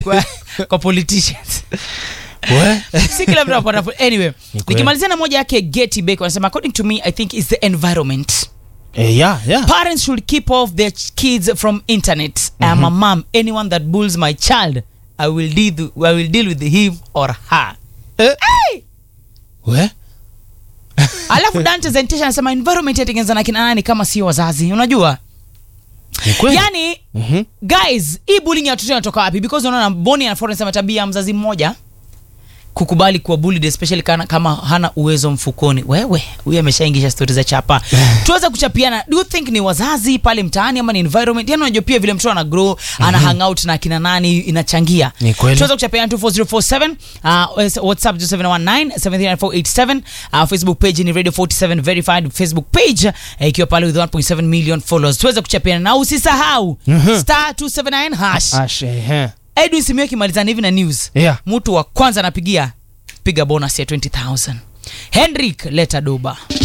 kwa, kwa politicians We? si kila mtu anapata anyway Ni kweli. nikimalizia na moja yake Getty Baker wanasema according to me I think is the environment Eh, yeah, yeah. parents should keep off their ch- kids from internet I am a mom anyone that bullies my child I will deal I will deal with him or her Eh, hey! we? alafu Dante Zentisha anasema environment yatengeneza na kina nani kama sio wazazi unajua Ni kweli? yani Mhm. guys hii bullying ya watoto inatoka wapi because unaona Boni and Florence anasema tabia ya mzazi mmoja kukubali kuwa bullied especially kana, kama hana uwezo mfukoni wewe huyu ameshaingisha stori za chapa tuweze kuchapiana do you think ni wazazi pale mtaani ama ni environment yani unajua pia vile mtoto ana grow ana hang out na akina nani inachangia Ni kweli. tuweze kuchapiana 24047 uh, whatsapp 0719 73487 uh, facebook page ni radio 47 verified facebook page uh, ikiwa pale with 1.7 million followers tuweze kuchapiana na usisahau Mhm. star 279 hash Ash, ehe. edwin simio kimalizana hivi na news Yeah. mtu wa kwanza anapigia piga bonus ya 20000 henrik leta doba